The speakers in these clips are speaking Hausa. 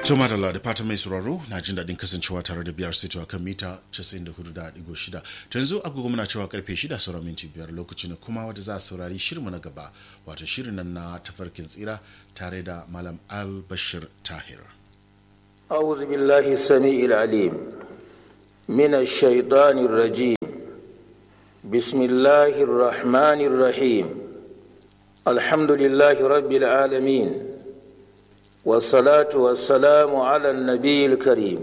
Tuma da da fatan mai sauraro na jin daɗin kasancewa tare da biyar sito kan mita 94.6 ta yanzu agogo muna cewa karfe 6 sauran minti biyar lokaci na kuma wata za a saurari shirinmu na gaba wato shirin nan na tafarkin tsira tare da malam al bashir tahir أعوذ بالله السميع العليم من الشيطان الرجيم بسم الله الرحمن الرحيم الحمد لله رب العالمين والصلاة والسلام على النبي الكريم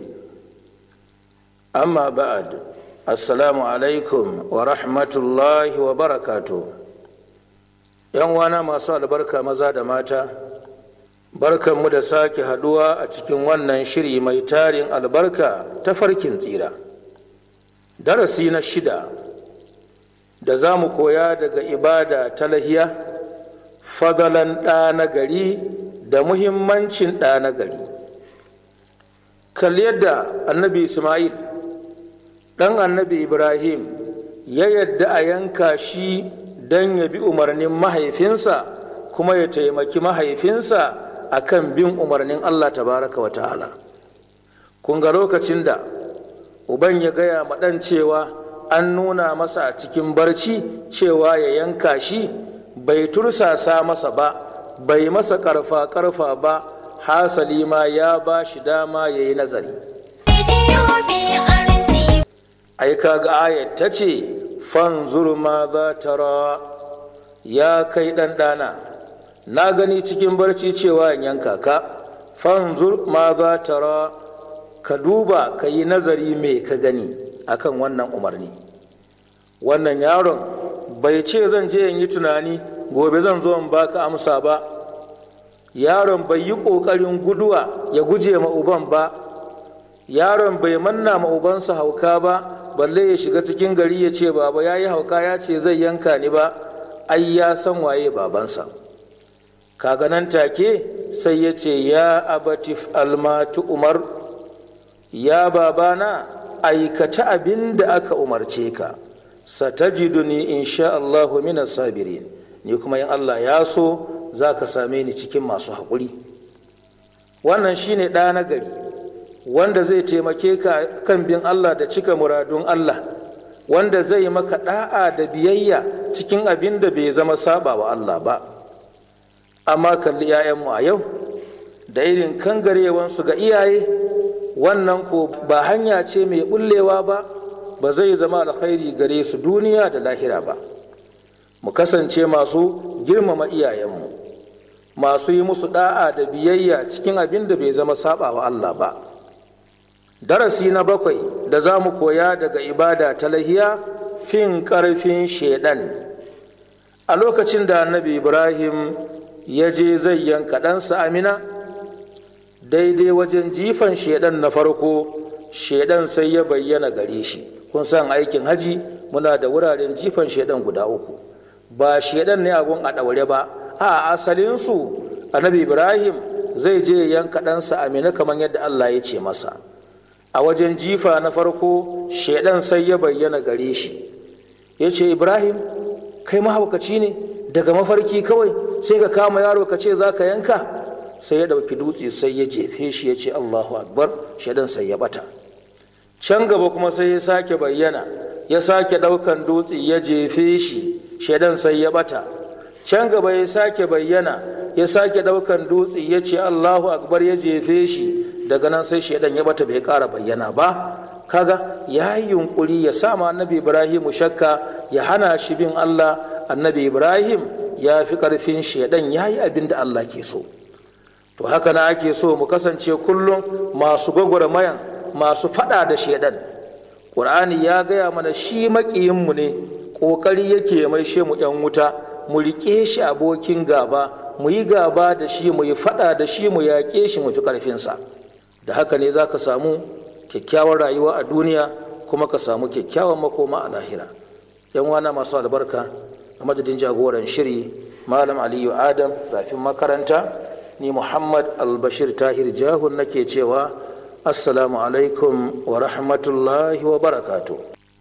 أما بعد السلام عليكم ورحمة الله وبركاته يوانا ما صال بركة مزاد ماتا barkanmu da sake haduwa a cikin wannan shiri mai tarin albarka ta farkin tsira darasi na shida da za mu koya daga ibada ta lahiya fadalan ɗa na gari da muhimmancin ɗa na gari kalli yadda annabi ismail ɗan annabi ibrahim ya yadda a yanka shi don ya bi umarnin mahaifinsa kuma ya taimaki mahaifinsa akan bin umarnin Allah tabaraka wa ta'ala kun ga lokacin da uban ya gaya ma ɗan cewa an nuna masa a cikin barci cewa ya yanka shi bai tursasa masa ba bai masa karfa karfa ba hasali ma ya ba shi dama ya yi nazari ai kaga ayat ta ce fanzur ma za tara ya kai ɗan ɗana na gani cikin barci cewa in yanka ka fanzur ma za tara ka duba ka yi nazari me ka gani akan wannan umarni wannan yaron bai ce zan je in yi tunani gobe zan zo in baka amsa ba yaron bai yi ƙoƙarin guduwa ya guje ma uban ba yaron bai manna ma ubansa hauka ba balle ya shiga cikin gari ya ce baba ya yi hauka ya ce zai yanka ni ba ai ya san waye babansa kaga nan take sai ya ce ya abatif almatu umar ya babana aikata abin da aka umarce ka satajiduni insha Allahu minas sabirin ni kuma in Allah ya so za ka same ni cikin masu haƙuri wannan shine ɗa na gari wanda zai taimake ka kan bin Allah da cika muradun Allah wanda zai maka ɗa'a da biyayya cikin abin da bai zama saba wa Allah ba amma kalli 'ya'yanmu a yau da irin kangarewansu ga iyaye wannan ko ba hanya ce mai bullewa ba ba zai zama alkhairi gare su duniya da lahira ba mu kasance masu girmama iyayenmu masu yi musu da'a da biyayya cikin abin da bai zama saba wa Allah ba darasi na bakwai da za mu koya daga ibada ta lahiya fin karfin shaidan a lokacin da annabi ibrahim ya je zai yanka ɗansa amina daidai wajen jifan shaidan na farko shaidan sai ya bayyana gare shi kun san aikin haji muna da wuraren jifan shaidan guda uku ba shaidan ne agun a ɗaure ba a asalinsu annabi ibrahim zai je yanka ɗansa amina kamar yadda allah ya ce masa a wajen jifa na farko shaidan sai ya bayyana gare shi ya ce ibrahim kai mahaukaci ne daga mafarki kawai sai ka kama yaro ka ce za ka yanka sai ya ɗauki dutse sai ya jefe shi ya ce allahu akbar shaidan sai ya bata can gaba kuma sai ya sake bayyana ya sake ɗaukan dutse ya jefe shi shaidan sai ya bata can gaba ya sake bayyana ya sake ɗaukan dutse ya ce allahu akbar ya jefe shi daga nan sai shaidan ya bata bai ƙara bayyana ba kaga ya yi yunkuri ya sama annabi ibrahimu shakka ya hana shi bin allah annabi ibrahim ya fi ƙarfin shaidan ya yi abin da allah ke so to haka na ake so mu kasance kullum masu gwagwarmayan masu faɗa da shaidan ƙur'ani ya gaya mana shi maƙiyinmu ne ƙoƙari yake mai she mu ‘yan wuta mu riƙe shi abokin gaba mu yi gaba da shi mu yi faɗa da shi mu yaƙe shi mu fi ƙarfinsa da haka ne za ka samu kyakkyawar rayuwa a duniya kuma ka samu kyakkyawan makoma a lahira yan wana masu albarka a madadin jagoran shiri malam aliyu adam rafin makaranta ni muhammad albashir tahir jahun nake cewa assalamu alaikum wa rahmatullahi wa barakatu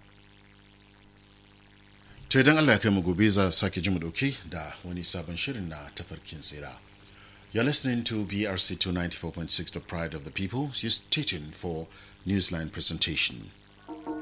to idan allah ya kai mu gobe za sake ji mu dauke da wani sabon shirin na tafarkin tsira You're listening to BRC 294.6, The Pride of the People. You stay tuned for Newsline presentation.